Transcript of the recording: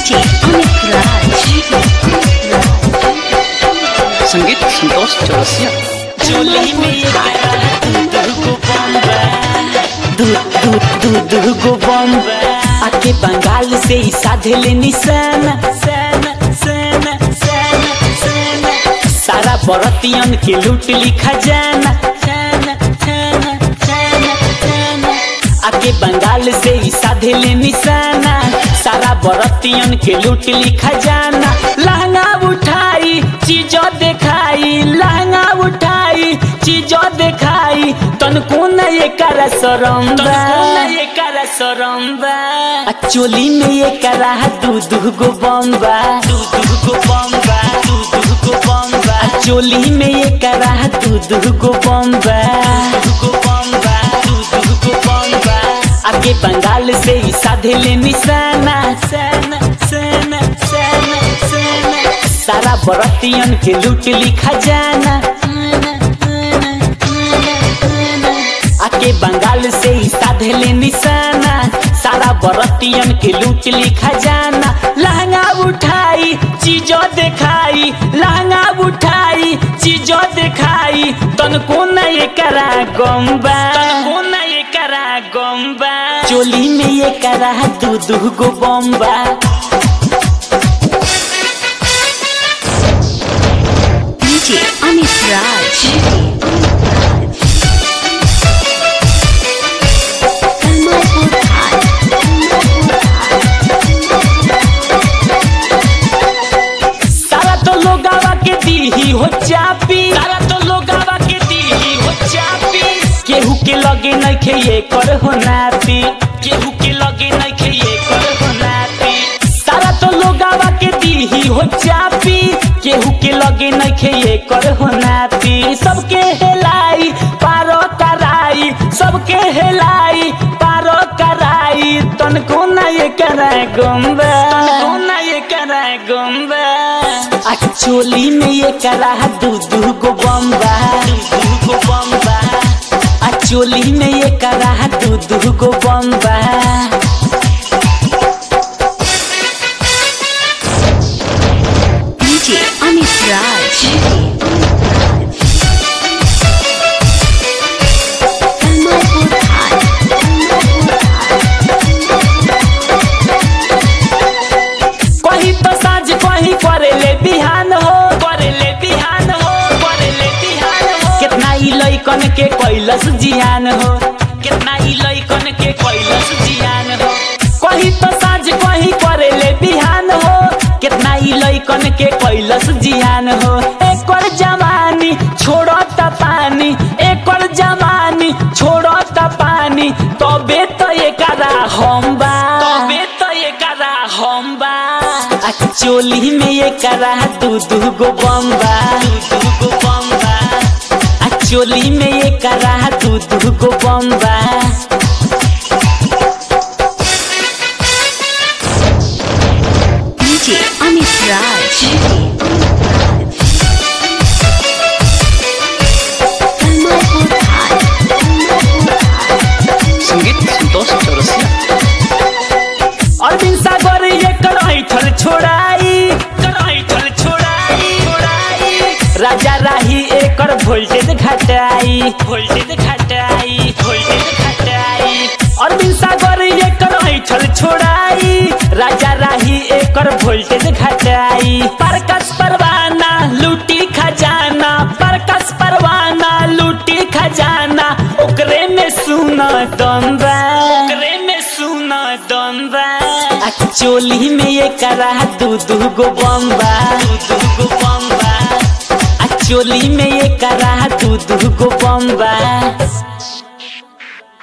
DJ Amit Raj. संगीत संतोष चौरसिया चोली में ये गाना दूध को बम्बा दूध दूध दूध दूध को बम्बा आके बंगाल से ही साधे ले निशाना साना साना साना साना सारा बरतियन के लूट ली खजाना खाना खाना खाना खाना आके बंगाल से ही साधे ले निशाना सारा बरतियन के लूट ली खजाना लहंगा उठाई चीजों दिखाई लहंगा उठाई चीजों दिखाई तनको न ये कर सरम्बा ये कर सरम्बा आ चोली में ये करा दू दू गो बम्बा दू दू गो बम्बा दू दू गो बम्बा आ चोली में ये करा दू दू गो बम्बा दू गो बम्बा दू दू गो बम्बा आगे बंगाल से ही साधे ले निशाना साना साना साना साना सारा बरतियन के लूट ली खजाना आके बंगाल से ही साधे ले निशाना सारा बरतियन के लूट ली खजाना लहंगा उठाई चीजों दिखाई लहंगा उठाई चीजों दिखाई तनको न ये करा गम्बा तनको न ये करा गम्बा चोली में ये करा दू दू गो बम्बा DJ Amit Raj. Kamalpur High. सारा तो लोगावा के दी ही हो चापी सारा तो लोगावा के दी ही हो चापी केहू के लगे नहीं खे ये कर हो नापी केहू के लगे नहीं खे ये कर हो नापी सारा तो लोगावा के दी ही हो चापी केहू के लगे नहीं खे ये कर हो नापी सबके हेलाई पारो कराई सबके हेलाई पारो कराई तनको ना ये कराए गुम्बा तनको ना ये कराए गुम्बा आ चोली में ये करा दू दू गो बम्बा दू दू गो बम्बा आ चोली में ये करा दू दू गो बम्बा DJ Amit Raj. Kamalpur High. कहीं तो साँझ कहीं करे ले बिहान हो करे ले बिहान हो करे ले बिहान हो कितना ई लइकन के कैलस जियान हो कितना ई लइकन के कैलस जियान हो कहीं तो साँझ कहीं करे ले बिहान हो कितना ई लइकन के कैलस जियान हो एकर जवानी छोड़ो त पानी एकर जवानी छोड़ो त पानी तबे तो एकरा हम बा तबे तो एकरा हम बा आ चोली में एकरा दू दू गो बम्बा दू दू गो बम्बा आ चोली में एकरा दू दू गो बम्बा DJ Amit Raj. Kamalpur High. संगीत संतोष चौरसिया अरविंद सागर एकर ऐठल छोड़ाई एकर ऐठल छोड़ाई छोड़ाई राजा राही एकर वोल्टेज घटाई वोल्टेज घटाई वोल्टेज घटाई अरविंद सागर एकर ऐठल छोड़ाई राजा राही एकर वोल्टेज घटाई परकस परवाना लूटी खजाना परकस परवाना लूटी खजाना ओकरे में सुना दम्बा ओकरे में सुना दम्बा आ चोली में ये करा दू दू गो बम्बा दू दू गो बम्बा आ चोली में ये करा दू दू गो बम्बा